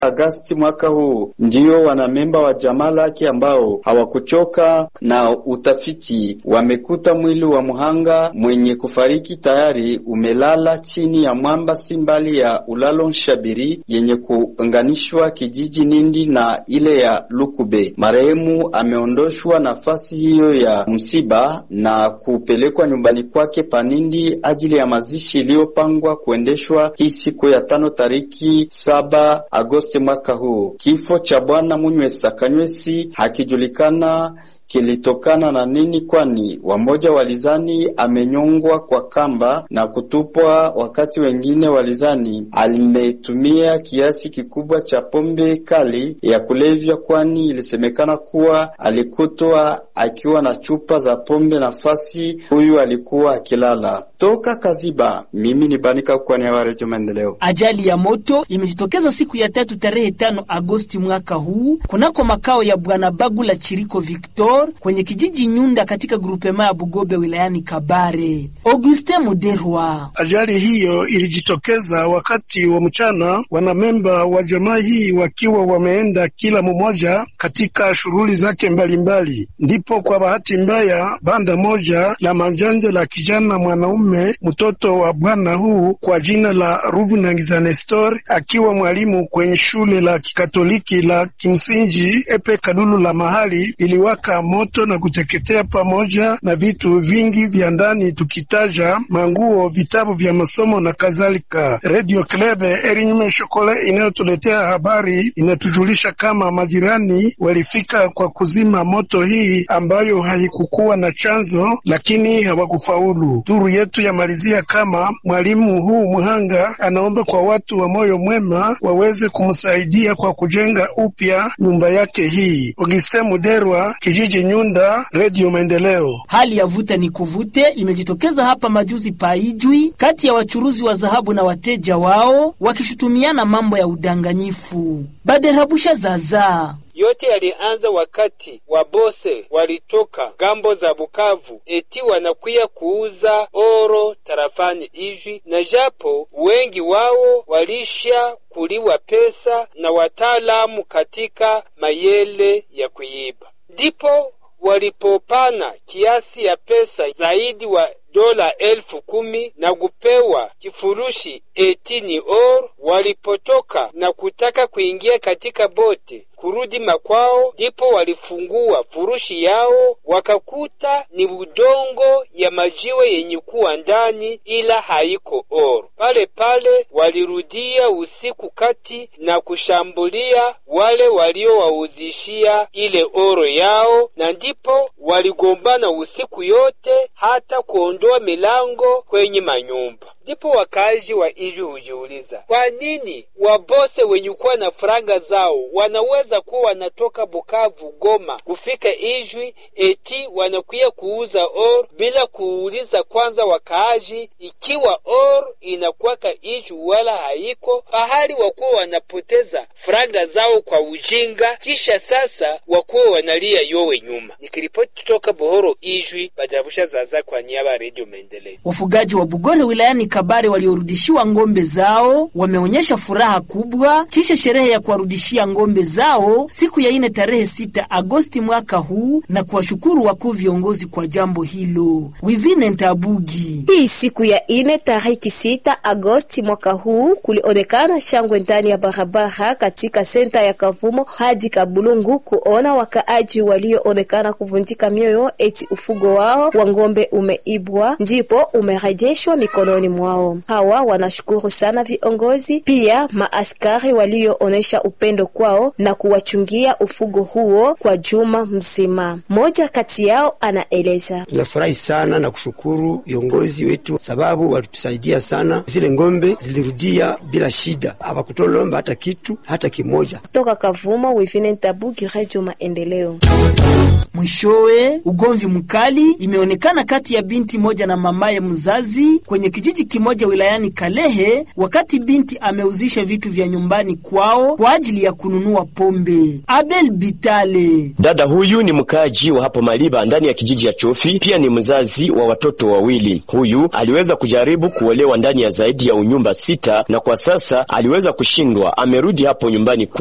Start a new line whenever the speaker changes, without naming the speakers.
Agasti mwaka huu. Ndiyo wanamemba wa jamaa lake ambao hawakuchoka na utafiti wamekuta mwili wa mhanga mwenye kufariki tayari umelala chini ya mwamba si mbali ya ulalo Nshabiri yenye kuunganishwa kijiji Nindi na ile ya Lukube. Marehemu ameondoshwa nafasi hiyo ya msiba na kupelekwa nyumbani kwake Panindi ajili ya mazishi iliyopangwa kuendeshwa hii siku ya tano tariki saba Agosti mwaka huu. Kifo cha bwana Munywesa Kanywesi hakijulikana kilitokana na nini, kwani wamoja walizani amenyongwa kwa kamba na kutupwa, wakati wengine walizani alimetumia kiasi kikubwa cha pombe kali ya kulevya, kwani ilisemekana kuwa alikutwa akiwa na chupa za pombe nafasi huyu alikuwa akilala. Toka Kaziba, mimi ni Banika kwani ya Redio Maendeleo.
Ajali ya moto imejitokeza siku ya tatu tarehe tano Agosti mwaka huu kunako makao ya bwana Bagula Chiriko Victor kwenye kijiji Nyunda katika grupema ya Bugobe wilayani Kabare. Auguste Muderwa.
Ajali hiyo ilijitokeza wakati wa mchana, wanamemba wa jamaa hii wakiwa wameenda kila mmoja katika shughuli zake mbalimbali, ndipo kwa bahati mbaya banda moja la manjanja la kijana mwanaume mtoto wa bwana huu kwa jina la Ruvunangiza Nestor akiwa mwalimu kwenye shule la kikatoliki la kimsingi Epe Kalulu la mahali iliwaka moto na kuteketea pamoja na vitu vingi vya ndani, tukitaja manguo, vitabu vya masomo na kadhalika. Radio Klebe Erinyume Shokole inayotuletea habari inatujulisha kama majirani walifika kwa kuzima moto hii ambayo haikukuwa na chanzo, lakini hawakufaulu. Duru yetu yamalizia kama mwalimu huu mhanga anaomba kwa watu wa moyo mwema waweze kumsaidia kwa kujenga upya nyumba yake hii. Auguste Muderwa, kijiji Nyunda, Radio Maendeleo.
Hali ya vuta ni kuvute imejitokeza hapa majuzi paijwi kati ya wachuruzi wa dhahabu na wateja wao wakishutumiana mambo ya udanganyifu. Baderabusha zaza
yote yalianza wakati wabose walitoka gambo za Bukavu eti wanakuya kuuza oro tarafani Ijwi, na japo wengi wao walisha kuliwa pesa na wataalamu katika mayele ya kuiba, ndipo walipopana kiasi ya pesa zaidi wa dola elfu kumi na kupewa kifurushi etini or. Walipotoka na kutaka kuingia katika bote kurudi makwao, ndipo walifungua furushi yao wakakuta ni udongo ya majiwe yenye kuwa ndani, ila haiko oro. Pale pale walirudia usiku kati na kushambulia wale waliowauzishia ile oro yao, na ndipo waligombana usiku yote hata kuondoa milango kwenye manyumba. Ndipo wakazi wa Ijwi hujiuliza kwa nini wabose wenye kuwa na faranga zao wanaweza kuwa wanatoka Bukavu, Goma kufika Ijwi eti wanakuya kuuza or bila kuuliza kwanza wakaaji ikiwa or inakuwaka Ijwi wala haiko pahali, wakuwa wanapoteza faranga zao kwa ujinga, kisha sasa wakuwa wanalia yowe nyuma. Nikiripoti kutoka Bohoro, Ijwi, Badarabusha Zaza kwa niaba ya Redio Maendeleo.
Wafugaji wa Bugore wilayani Kabare waliorudishiwa ng'ombe zao wameonyesha furaha kubwa kisha sherehe ya kuwarudishia ng'ombe zao siku ya ine tarehe sita Agosti mwaka huu na kuwashukuru wakuu viongozi kwa jambo hilo. Wivine Ntabugi.
Hii siku ya ine tariki sita Agosti mwaka huu kulionekana shangwe ndani ya barabara katika senta ya Kavumo hadi Kabulungu kuona wakaaji walioonekana kuvunjika mioyo eti ufugo wao wa ng'ombe umeibwa ndipo umerejeshwa mikononi mwao. Hawa wanashukuru sana viongozi pia maaskari walioonesha upendo kwao na kuwachungia ufugo huo kwa juma mzima. Mmoja kati yao anaeleza:
tunafurahi sana na kushukuru viongozi wetu sababu walitusaidia sana, zile ng'ombe zilirudia bila shida, hawakutolomba hata kitu hata kimoja.
Kutoka Kavumo, Wivine Ntabugi, Radio Maendeleo.
Mwishowe, ugomvi mkali imeonekana kati ya binti moja na mamaye mzazi kwenye kijiji binti moja wilayani Kalehe wakati binti ameuzisha vitu vya nyumbani kwao kwa ajili ya kununua pombe. Abel Bitale
Dada huyu ni mkaaji wa hapo Maliba ndani ya kijiji ya Chofi, pia ni mzazi wa watoto wawili. Huyu aliweza kujaribu kuolewa ndani ya zaidi ya unyumba sita na kwa sasa aliweza kushindwa. Amerudi hapo nyumbani